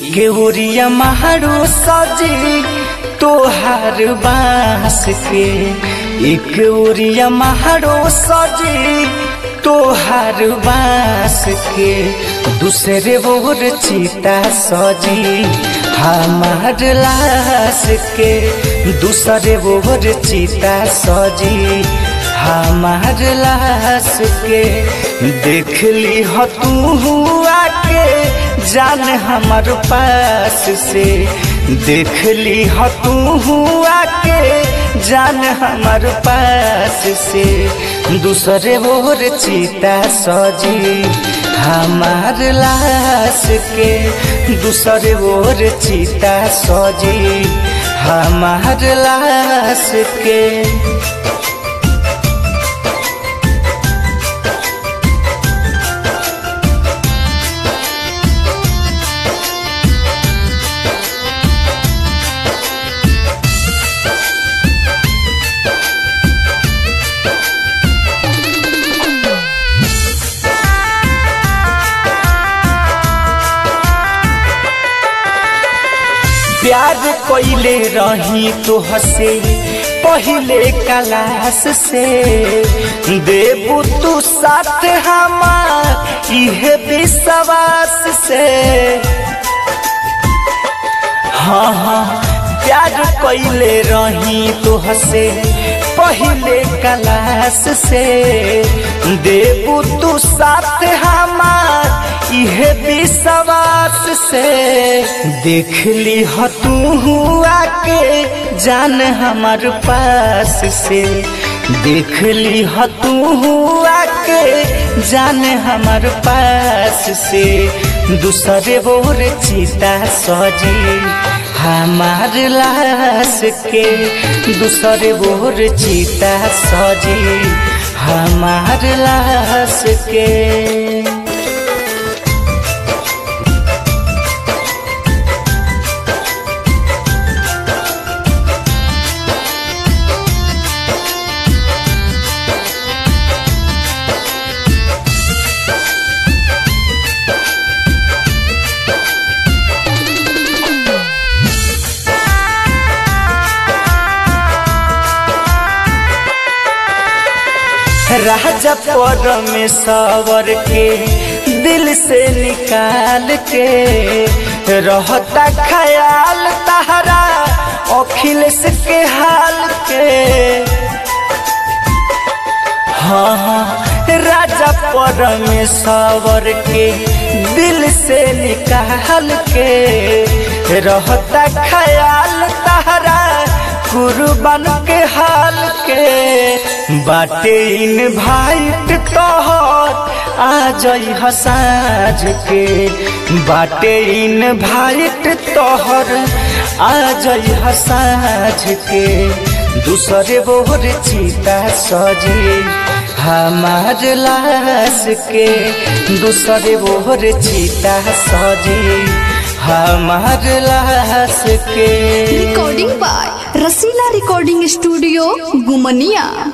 एक ओरिया महारो सजी तोहार बांस के एक ओरिया महारो सजी तोहार बांस के दूसरे ओर चीता सजी हमार लाश के दूसरे ओर चीता सजी हमार लाश के देख ली हो तू हुआ के जान हमार पास से देख ली हो तू हुआ के जान हमार पास से दूसरे ओर चीता सजी हमार लाश के दूसरे ओर चीता सजी हमार लाश के प्यार कोइले रही तो हसे पहले कलास से देबू तू साथ हमार इहे विश्वास से हाँ हाँ प्यार कोइले रही तो हसे पहले कलास से देबू तू साथ हमार इहे विश्वास से देख ली हो तू हुआ के जान हमार पास से देख ली हो तू हुआ के जान हमार पास से दूसरे बोर चीता सजी हमार लाश के दूसरे बोर चीता सजी हमार लाश के राजा परमेश्वर के दिल से निकाल के रहता ख्याल तहरा अखिलेश के हाल के हाँ हाँ राजा परमेश्वर के दिल से निकाल के रहता ख्याल तहरा कुर्बान के हाल के बाटे इन भाई तोहर आ जई हसाज के बाटे इन भाई तोहर आ जई हसाज के दूसरे बोर चीता सजी हमार लाश के दूसरे बोर चीता सजी हमार लाश के recording by Rasila recording studio गुमनिया